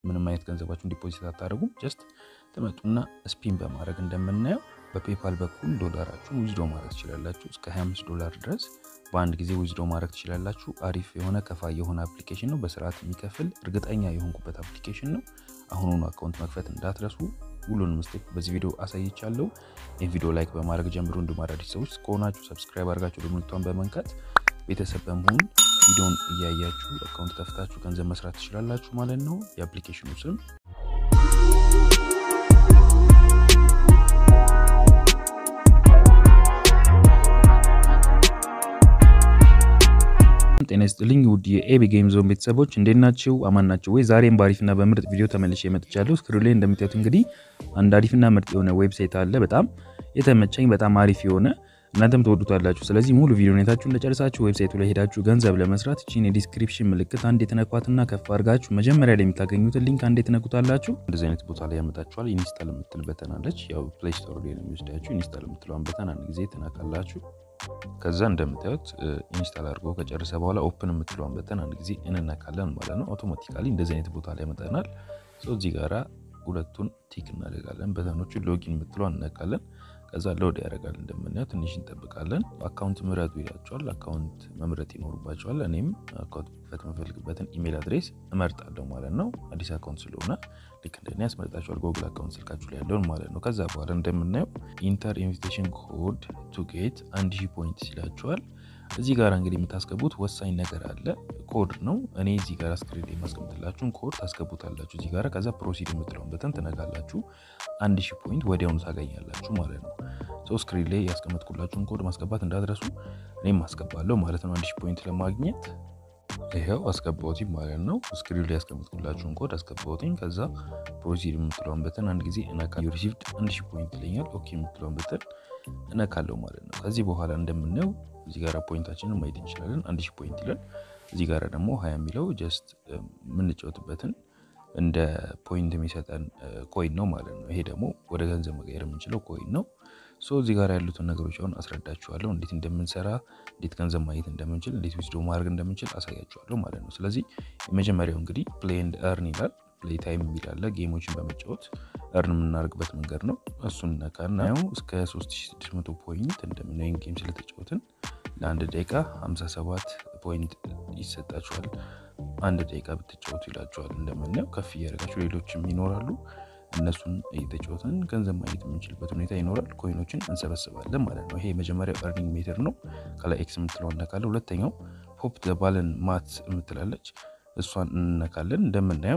ምንም አይነት ገንዘባችሁን ዲፖዚት አታደርጉም። ጀስት ትመጡና ስፒን በማድረግ እንደምናየው በፔፓል በኩል ዶላራችሁን ዊዝዶ ማድረግ ትችላላችሁ። እስከ 25 ዶላር ድረስ በአንድ ጊዜ ዊዝዶ ማድረግ ትችላላችሁ። አሪፍ የሆነ ከፋይ የሆነ አፕሊኬሽን ነው። በስርዓት የሚከፍል እርግጠኛ የሆንኩበት አፕሊኬሽን ነው። አሁኑኑ አካውንት መክፈት እንዳትረሱ። ሁሉንም ስቴፕ በዚህ ቪዲዮ አሳይቻለሁ። ይህ ቪዲዮ ላይክ በማድረግ ጀምሮ እንዲሁም አዳዲስ ሰዎች ከሆናችሁ ሰብስክራይብ አድርጋችሁ ደምልቷን በመንካት ቤተሰብ በመሆን ቪዲዮን እያያችሁ አካውንት ከፍታችሁ ገንዘብ መስራት ትችላላችሁ ማለት ነው። የአፕሊኬሽኑ ስም ጤና ይስጥልኝ ውድ የኤቢ ጌም ዞን ቤተሰቦች እንዴት ናችሁ? አማን ናቸው ወይ? ዛሬም በአሪፍና በምርጥ ቪዲዮ ተመልሼ መጥቻለሁ። ስክሪን ላይ እንደምታዩት እንግዲህ አንድ አሪፍና ምርጥ የሆነ ዌብሳይት አለ። በጣም የተመቸኝ በጣም አሪፍ የሆነ እናንተም ትወዱታላችሁ። ስለዚህ ሙሉ ቪዲዮ ሁኔታችሁ እንደጨርሳችሁ ዌብሳይቱ ላይ ሄዳችሁ ገንዘብ ለመስራት እቺን የዲስክሪፕሽን ምልክት አንድ የተነኳትና ከፍ አድርጋችሁ መጀመሪያ ላይ የምታገኙትን ሊንክ አንድ የተነኩታላችሁ እንደዚህ አይነት ቦታ ላይ ያመጣችኋል። ኢንስታል የምትል በተን አለች። ያው ፕሌይ ስቶር ላይ ነው የሚወስዳችሁ። ኢንስታል የምትለዋን በተን አንድ ጊዜ ትነካላችሁ። ከዛ እንደምታዩት ኢንስታል አድርጎ ከጨረሰ በኋላ ኦፕን የምትለዋን በተን አንድ ጊዜ እንነካለን ማለት ነው። አውቶማቲካሊ እንደዚህ አይነት ቦታ ላይ ያመጣናል። እዚህ ጋራ ሁለቱን ቲክ እናደርጋለን። በተኖቹን ሎጊን የምትለዋን እነካለን። ከዛ ሎድ ያደርጋል። እንደምናየው ትንሽ እንጠብቃለን። አካውንት ምረጡ ይላቸዋል። አካውንት መምረጥ ይኖርባቸዋል። እኔም አካውንት መክፈት የምፈልግበትን ኢሜል አድሬስ እመርጣለሁ ማለት ነው። አዲስ አካውንት ስለሆነ ልክ እንደኔ ያስመርጣቸዋል። ጎግል አካውንት ስልካችሁ ላይ ያለውን ማለት ነው። ከዛ በኋላ እንደምናየው ኢንተር ኢንቪቴሽን ኮድ ቱ ጌት አንድ ሺህ ፖይንት ይላቸዋል። እዚህ ጋር እንግዲህ የምታስገቡት ወሳኝ ነገር አለ። ኮድ ነው። እኔ እዚህ ጋር ስክሪን ላይ የማስቀምጥላችሁን ኮድ ታስገቡታላችሁ እዚህ ጋር። ከዛ ፕሮሲድ የምትለውን በተን ትነካላችሁ። አንድ ሺህ ፖይንት ወዲያውኑ ታገኛላችሁ ማለት ነው። ሰው ስክሪን ላይ ያስቀመጥኩላችሁን ኮድ ማስገባት እንዳትረሱ። እኔም አስገባለሁ ማለት ነው። አንድ ሺህ ፖይንት ለማግኘት ይኸው አስገባሁትኝ ማለት ነው። ስክሪን ላይ ያስቀመጥኩላችሁን ኮድ አስገባሁትኝ። ከዛ ፕሮሲድ የምትለውን በተን አንድ ጊዜ እነካ። ሪሲቭድ አንድ ሺህ ፖይንት ይለኛል። ኦኬ የምትለውን በተን እነካለሁ ማለት ነው። ከዚህ በኋላ እንደምናየው እዚህ ጋር ፖይንታችንን ማየት እንችላለን። አንድ ሺህ ፖይንት ይላል። እዚህ ጋር ደግሞ ሀያ የሚለው ጀስት የምንጫወትበትን እንደ ፖይንት የሚሰጠን ኮይን ነው ማለት ነው። ይሄ ደግሞ ወደ ገንዘብ መቀየር የምንችለው ኮይን ነው። ሶ እዚህ ጋር ያሉትን ነገሮች አሁን አስረዳችኋለሁ። እንዴት እንደምንሰራ፣ እንዴት ገንዘብ ማግኘት እንደምንችል፣ እንዴት ዊዝዶ ማድረግ እንደምንችል አሳያችኋለሁ ማለት ነው። ስለዚህ የመጀመሪያው እንግዲህ ፕሌይ ኤንድ እርን ይላል። ፕሌይ ታይም የሚል አለ። ጌሞችን በመጫወት እርን የምናደርግበት መንገድ ነው። እሱን ነካና ያው እስከ 3600 ፖይንት እንደምናየው ጌም ስለተጫወትን ለአንድ ደቂቃ 57 ፖይንት ይሰጣችኋል። አንድ ደቂቃ ብትጫወቱ ይላችኋል። እንደምናየው ከፍ እያደረጋችሁ ሌሎችም ይኖራሉ። እነሱን እየተጫወትን ገንዘብ ማግኘት የምንችልበት ሁኔታ ይኖራል። ኮይኖችን እንሰበስባለን ማለት ነው። ይሄ የመጀመሪያው ኤርኒንግ ሜተድ ነው። ከላይ ኤክስ የምትለው እነካለን። ሁለተኛው ፖፕ ዘባልን ማት የምትላለች እሷን እንነካለን። እንደምናየው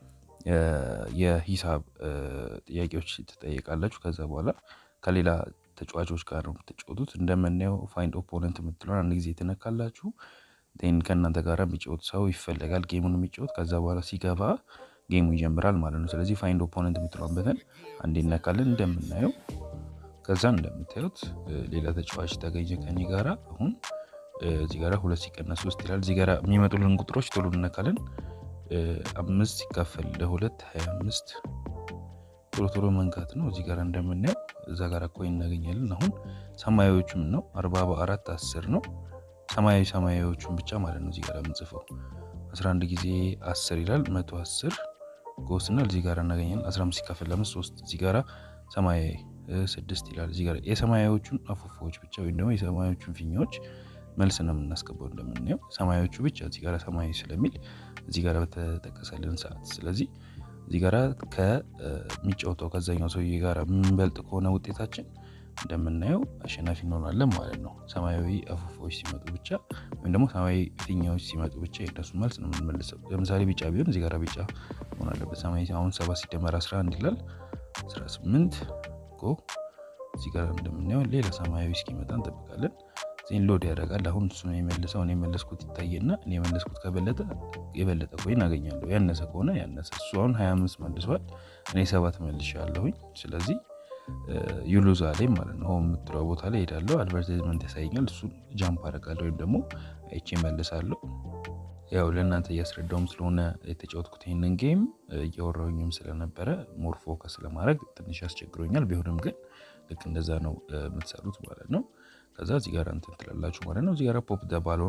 የሂሳብ ጥያቄዎች ትጠየቃላችሁ። ከዛ በኋላ ከሌላ ተጫዋቾች ጋር ነው የምትጫወቱት። እንደምናየው ፋይንድ ኦፖነንት የምትለውን አንድ ጊዜ ትነካላችሁ። ን ከእናንተ ጋር የሚጫወት ሰው ይፈለጋል፣ ጌሙን የሚጫወት ከዛ በኋላ ሲገባ ጌሙ ይጀምራል ማለት ነው። ስለዚህ ፋይንድ ኦፖነንት የምትለውን በተን አንዴ እነካለን። እንደምናየው ከዛ እንደምታዩት ሌላ ተጫዋች ተገኘ ከኔ ጋራ። አሁን እዚህ ጋራ ሁለት ሲቀነስ ሶስት ይላል። እዚህ ጋራ የሚመጡልን ቁጥሮች ቶሎ እነካለን። አምስት ሲካፈል ለሁለት ሀያ አምስት ቶሎ ቶሎ መንካት ነው። እዚህ ጋር እንደምናየው እዛ ጋር ኮይን እናገኛለን። አሁን ሰማያዊዎቹም ነው አርባ በአራት አስር ነው ሰማያዊ ሰማያዊዎቹን ብቻ ማለት ነው። እዚህ ጋር የምንጽፈው 11 ጊዜ 10 ይላል 110 ጎስናል እዚህ ጋር እናገኛለን። 15 ሲካፈል ለአምስት 3 እዚህ ጋር ሰማያዊ 6 ይላል። እዚህ ጋር የሰማያዊዎቹን አፉፎዎች ብቻ ወይም ደግሞ የሰማያዊዎቹን ፊኛዎች መልስ ነው የምናስገባው። እንደምናየው ሰማያዎቹ ብቻ እዚህ ጋር ሰማያዊ ስለሚል እዚህ ጋር በተጠቀሰልን ሰዓት ስለዚህ እዚህ ጋር ከሚጫወተው ከዛኛው ሰውዬ ጋር የምንበልጥ ከሆነ ውጤታችን እንደምናየው አሸናፊ እንሆናለን ማለት ነው። ሰማያዊ አፉፎች ሲመጡ ብቻ ወይም ደግሞ ሰማያዊ ፊኛዎች ሲመጡ ብቻ የእነሱ መልስ ነው የምንመልሰው። ለምሳሌ ቢጫ ቢሆን እዚህ ጋር ቢጫ መሆን አለበት። ሰማያዊ አሁን ሰባት ሲደመር 11 ይላል 18 ጎ እዚህ ጋር እንደምናየው ሌላ ሰማያዊ እስኪመጣ እንጠብቃለን። ዜን ሎድ ያደርጋል። አሁን እሱ ነው የመለሰው። እኔ የመለስኩት ይታየና እኔ የመለስኩት ከበለጠ የበለጠ ኮይን አገኛለሁ። ያነሰ ከሆነ ያነሰ። እሱ አሁን 25 መልሷል፣ እኔ ሰባት መልሻለሁኝ። ስለዚህ ዩሉዛ ላይ ማለት ነው የምትለው ቦታ ላይ ሄዳለሁ። አድቨርታይዝመንት ያሳየኛል። እሱን ጃምፕ አደርጋለሁ ወይም ደግሞ አይቼ መልሳለሁ። ያው ለእናንተ እያስረዳውም ስለሆነ የተጫወትኩት ይህንን ጌም እያወራሁኝም ስለነበረ ሞር ፎከስ ለማድረግ ትንሽ ያስቸግሮኛል። ቢሆንም ግን ልክ እንደዛ ነው የምትሰሩት ማለት ነው። ከዛ እዚህ ጋር እንትን ትላላችሁ ማለት ነው። እዚህ ጋር ፖፕ ደ ባሎን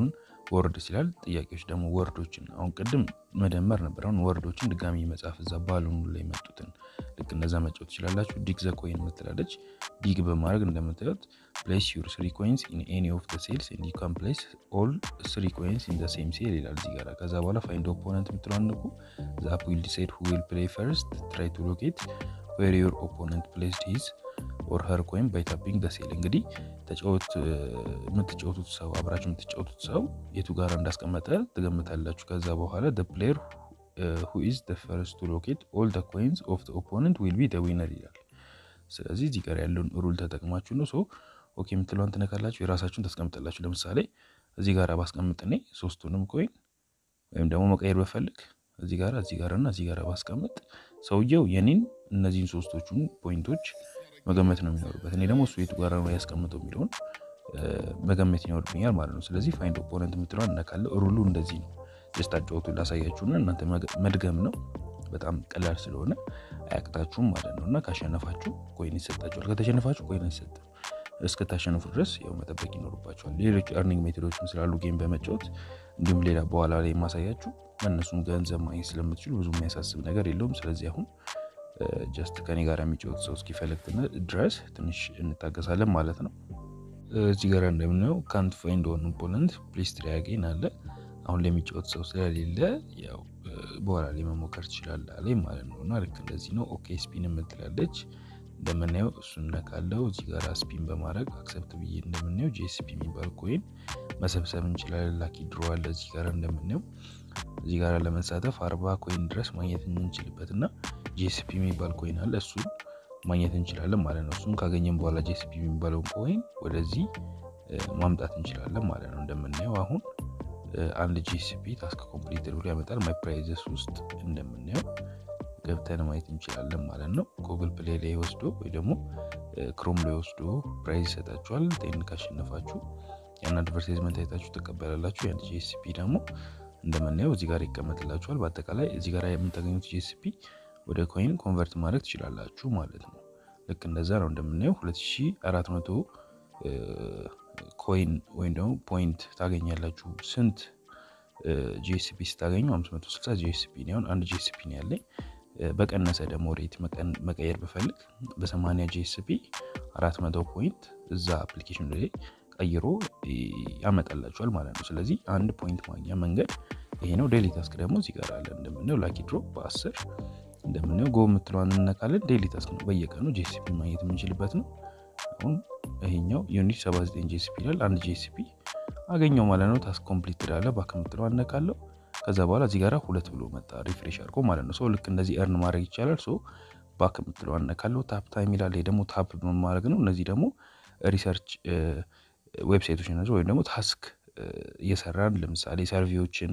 ወርድስ ይላል። ጥያቄዎች ደግሞ ወርዶችን አሁን ቅድም መደመር ነበር። አሁን ወርዶችን ድጋሚ መጻፍ እዛ ባሉኑ ላይ መጡትን ልክ እንደዛ መጫወት ትችላላችሁ። ዲግ ዘ ኮይን ምትላለች። ዲግ በማድረግ እንደምታዩት ፕሌስ ዩር ስሪ ኮይንስ ኢን ኤኒ ኦፍ ዘ ሴልስ ኤንድ ዩ ካን ፕሌስ ኦል ስሪ ኮይንስ ኢን ዘ ሴም ሴል ይላል እዚህ ጋር። ከዛ በኋላ ፋይንድ ኦፖነንት የምትለው አንቁ ዘ አፕ ዊል ዲሳይድ ሁ ዊል ፕሌይ ፈርስት ትራይ ቱ ሎኬት ዌር ዩር ኦፖነንት ፕሌስድ ሂዝ ኦር ሀር ኮይን ባይ ታፒንግ ደ ሴል። እንግዲህ ተጫወት የምትጫወቱት ሰው አብራችሁ የምትጫወቱት ሰው የቱ ጋር እንዳስቀመጠ ትገምታላችሁ። ከዛ በኋላ ደ ፕሌየር ሁ ኢዝ ደ ፈርስት ቱ ሎኬት ኦል ደ ኮይንስ ኦፍ ደ ኦፖነንት ዊል ቢ ደ ዊነር ይላል። ስለዚህ እዚህ ጋር ያለውን ሩል ተጠቅማችሁ ነው ሶ ኦኬ የምትለዋን ትነካላችሁ፣ የራሳችሁን ታስቀምጣላችሁ። ለምሳሌ እዚህ ጋር ባስቀምጥ እኔ ሶስቱንም ኮይን ወይም ደግሞ መቀየር በፈልግ እዚህ ጋር እዚህ ጋር እና እዚህ ጋር ባስቀምጥ ሰውየው የኔን እነዚህን ሶስቶቹን ፖይንቶች መገመት ነው የሚኖርበት። እኔ ደግሞ እሱ የቱ ጋር ነው ያስቀምጠው የሚለውን መገመት ይኖርብኛል ማለት ነው። ስለዚህ ፋይንድ ኦፖነንት የምትለዋን እነካለሁ። ሩሉ እንደዚህ ነው። ጀስት አጫወቱ ላሳያችሁና እናንተ መድገም ነው። በጣም ቀላል ስለሆነ አያቅታችሁም ማለት ነው። እና ካሸነፋችሁ ኮይን ይሰጣችኋል፣ ከተሸነፋችሁ ኮይን አይሰጥም። እስከታሸንፉ ድረስ ያው መጠበቅ ይኖርባቸዋል። ሌሎች ኤርኒንግ ሜቶዶችም ስላሉ ጌም በመጫወት እንዲሁም ሌላ በኋላ ላይ የማሳያችሁ በእነሱም ገንዘብ ማግኘት ስለምትችሉ ብዙ የሚያሳስብ ነገር የለውም። ስለዚህ አሁን ጀስት ከኔ ጋር የሚጫወት ሰው እስኪፈልግ ድረስ ትንሽ እንታገሳለን ማለት ነው። እዚህ ጋር እንደምናየው ካንት ፋይንድ ኦን ኦፖነንት ፕሊስ ትራይ አጌን አለ። አሁን ለሚጫወት ሰው ስለሌለ ያው በኋላ ላይ መሞከር ትችላለህ አለኝ ማለት ነው። እና ልክ እንደዚህ ነው። ኦኬ ስፒን የምትላለች እንደምናየው እሱን ነካለው። እዚህ ጋር ስፒን በማድረግ አክሰፕት ብዬ እንደምናየው ጂኤስፒ የሚባል ኮይን መሰብሰብ እንችላለን። ላኪ ድሮ አለ እዚህ ጋር እንደምናየው እዚህ ጋር ለመሳተፍ አርባ ኮይን ድረስ ማግኘት የምንችልበት እና ጂኤስፒ የሚባል ኮይን አለ እሱን ማግኘት እንችላለን ማለት ነው። እሱን ካገኘን በኋላ ጂኤስፒ የሚባለውን ኮይን ወደዚህ ማምጣት እንችላለን ማለት ነው። እንደምናየው አሁን አንድ ጂኤስፒ ታስክ ኮምፕሊትድ ብሎ ያመጣል። ማይ ፕራይዘስ ውስጥ እንደምናየው ገብተን ማየት እንችላለን ማለት ነው። ጉግል ፕሌይ ላይ ወስዶ ወይ ደግሞ ክሮም ላይ ወስዶ ፕራይዝ ይሰጣችኋል። ቴን ካሸነፋችሁ ያን አድቨርታይዝመንት አይታችሁ ትቀበላላችሁ። ያን ጂኤስፒ ደግሞ እንደምናየው እዚህ ጋር ይቀመጥላችኋል። በአጠቃላይ እዚህ ጋር የምታገኙት ጂኤስፒ ወደ ኮይን ኮንቨርት ማድረግ ትችላላችሁ ማለት ነው። ልክ እንደዛ ነው። እንደምናየው 2400 ኮይን ወይም ደግሞ ፖይንት ታገኛላችሁ። ስንት ጂኤስፒ ስታገኙ 560 ጂኤስፒ ነው። አሁን አንድ ጂኤስፒ ነው ያለኝ። በቀነሰ ደግሞ ሬት መቀየር ብፈልግ በ80 ጂኤስፒ 400 ፖይንት እዛ አፕሊኬሽን ላይ ቀይሮ ያመጣላችኋል ማለት ነው። ስለዚህ አንድ ፖይንት ማግኛ መንገድ ይሄ ነው። ዴሊ ታስክ ደግሞ እዚህ ጋር አለ እንደምናየው ላኪ ድሮፕ በ10 እንደምናየው ጎ የምትለዋን እንነካለን። ዴሊ ታስክ ነው፣ በየቀኑ ጂኤስፒ ማግኘት የምንችልበት ነው። አሁን ይሄኛው ዩኒት 79 ጂኤስፒ ይላል። አንድ ጂኤስፒ አገኘው ማለት ነው። ታስክ ኮምፕሊት ትላለ። ባክ የምትለዋን እነካለሁ። ከዛ በኋላ እዚህ ጋር ሁለት ብሎ መጣ ሪፍሬሽ አድርጎ ማለት ነው። ሰው ልክ እንደዚህ እርን ማድረግ ይቻላል። ሶ ባክ የምትለዋን እነካለሁ። ታፕ ታይም ይላል። ይሄ ደግሞ ታፕ ማድረግ ነው። እነዚህ ደግሞ ሪሰርች ዌብሳይቶች ናቸው። ወይም ደግሞ ታስክ እየሰራን ለምሳሌ ሰርቪዎችን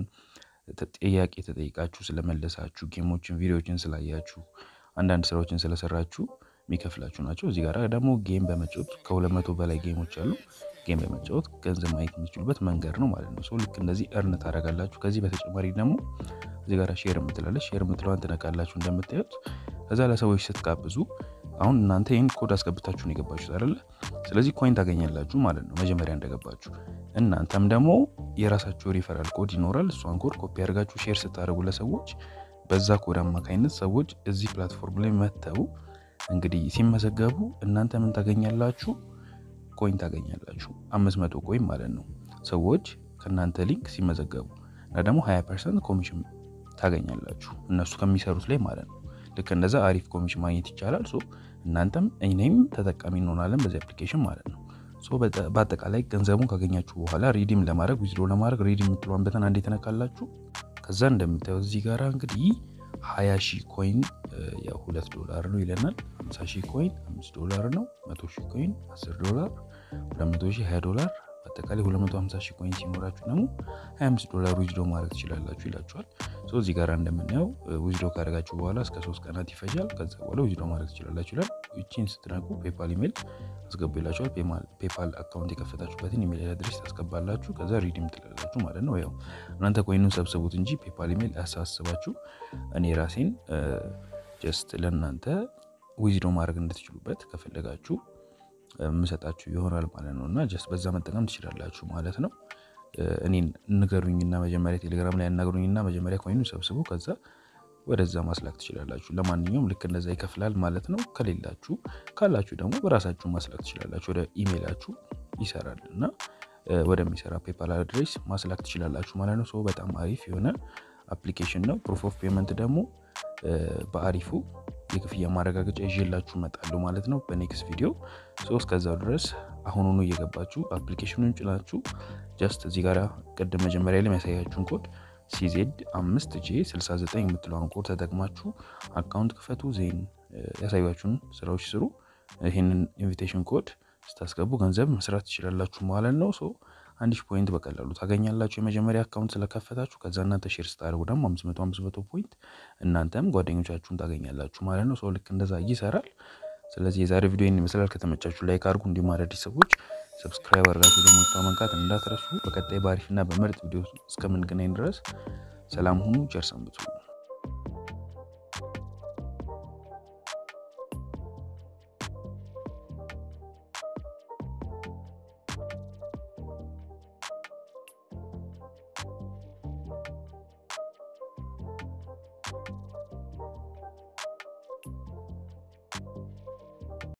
ጥያቄ ተጠይቃችሁ ስለመለሳችሁ፣ ጌሞችን፣ ቪዲዮዎችን ስላያችሁ፣ አንዳንድ ስራዎችን ስለሰራችሁ የሚከፍላችሁ ናቸው። እዚህ ጋር ደግሞ ጌም በመጫወት ከሁለት መቶ በላይ ጌሞች አሉ። ጌም በመጫወት ገንዘብ ማግኘት የሚችሉበት መንገድ ነው ማለት ነው። ሰው ልክ እንደዚህ እርን ታደርጋላችሁ። ከዚህ በተጨማሪ ደግሞ እዚህ ጋር ሼር የምትላለች ሼር የምትለዋን ትነካላችሁ እንደምታዩት። ከዛ ለሰዎች ስትጋብዙ አሁን እናንተ ይህን ኮድ አስገብታችሁ ነው የገባችሁት አይደለ? ስለዚህ ኮይን ታገኛላችሁ ማለት ነው መጀመሪያ እንደገባችሁ። እናንተም ደግሞ የራሳችሁ ሪፈራል ኮድ ይኖራል። እሷን ኮድ ኮፒ አድርጋችሁ ሼር ስታደርጉ ለሰዎች በዛ ኮድ አማካኝነት ሰዎች እዚህ ፕላትፎርም ላይ መጥተው እንግዲህ ሲመዘገቡ እናንተ ምን ታገኛላችሁ? ኮይን ታገኛላችሁ። አምስት መቶ ኮይን ማለት ነው። ሰዎች ከእናንተ ሊንክ ሲመዘገቡ እና ደግሞ 20 ፐርሰንት ኮሚሽን ታገኛላችሁ እነሱ ከሚሰሩት ላይ ማለት ነው። ልክ እንደዛ አሪፍ ኮሚሽን ማግኘት ይቻላል። ሶ እናንተም እኔም ተጠቃሚ እንሆናለን በዚህ አፕሊኬሽን ማለት ነው። ሶ በአጠቃላይ ገንዘቡን ካገኛችሁ በኋላ ሪዲም ለማድረግ ዊዝድሮ ለማድረግ ሪዲም የምትለዋን በተን አንዴ ተነካላችሁ። ከዛ እንደምታዩት እዚህ ጋር እንግዲህ ሀያ ሺህ ኮይን ያው ሁለት ዶላር ነው ይለናል። ሀምሳ ሺህ ኮይን አምስት ዶላር ነው። መቶ ሺህ ኮይን አስር ዶላር፣ ሁለት መቶ ሺህ ሀያ ዶላር በአጠቃላይ 250 ሺህ ኮይን ሲኖራችሁ ደግሞ 25 ዶላር ዊዝዶ ማድረግ ትችላላችሁ ይላችኋል። እዚህ ጋር እንደምናየው ዊዝዶ ካደረጋችሁ በኋላ እስከ ሶስት ቀናት ይፈጃል። ከዛ በኋላ ዊዝዶ ማድረግ ትችላላችሁ ይላል። ይቺን ስትነቁ ፔፓል ኢሜል አስገቡ ይላችኋል። ፔፓል አካውንት የከፈታችሁበትን ኢሜል አድሬስ ታስገባላችሁ። ከዛ ሪዲም ትላላችሁ ማለት ነው። ያው እናንተ ኮይኑን ሰብስቡት እንጂ ፔፓል ኢሜል አያሳስባችሁ። እኔ ራሴን ጀስት ለእናንተ ዊዝዶ ማድረግ እንድትችሉበት ከፈለጋችሁ የምሰጣችሁ ይሆናል ማለት ነው። እና ጀስት በዛ መጠቀም ትችላላችሁ ማለት ነው። እኔን ንገሩኝና መጀመሪያ ቴሌግራም ላይ ያናግሩኝና መጀመሪያ ኮይኑ ሰብስቡ ከዛ ወደዛ ማስላክ ትችላላችሁ። ለማንኛውም ልክ እንደዛ ይከፍላል ማለት ነው። ከሌላችሁ ካላችሁ ደግሞ በራሳችሁ ማስላክ ትችላላችሁ። ወደ ኢሜይላችሁ ይሰራል እና ወደሚሰራ ፔፓል አድሬስ ማስላክ ትችላላችሁ ማለት ነው። በጣም አሪፍ የሆነ አፕሊኬሽን ነው። ፕሩፍ ኦፍ ፔመንት ደግሞ በአሪፉ የክፍያ ማረጋገጫ ይዤላችሁ እመጣለሁ ማለት ነው በኔክስት ቪዲዮ። እስከዛው ድረስ አሁኑኑ እየገባችሁ አፕሊኬሽኑን ጭናችሁ ጀስት እዚህ ጋር ቅድም መጀመሪያ ላይ የሚያሳያችሁን ኮድ ሲዜድ አምስት ጄ 69 የምትለውን ኮድ ተጠቅማችሁ አካውንት ክፈቱ። ዜን ያሳያችሁን ስራዎች ስሩ። ይህንን ኢንቪቴሽን ኮድ ስታስገቡ ገንዘብ መስራት ትችላላችሁ ማለት ነው። አንድ ሺህ ፖይንት በቀላሉ ታገኛላችሁ የመጀመሪያ አካውንት ስለከፈታችሁ። ከዛ እናንተ ሼር ስታደርጉ ደግሞ አምስት መቶ አምስት መቶ ፖይንት እናንተም ጓደኞቻችሁን ታገኛላችሁ ማለት ነው። ሰው ልክ እንደዛ ይሰራል። ስለዚህ የዛሬ ቪዲዮ ይመስላል። ከተመቻችሁ ላይክ አድርጉ። እንዲሁም አዳዲስ ሰዎች ሰብስክራይብ አድርጋችሁ ደግሞ መንካት እንዳትረሱ። በቀጣይ በአሪፍና በምርጥ ቪዲዮ እስከምንገናኝ ድረስ ሰላም ሁኑ። ቸር ሰንብቱ።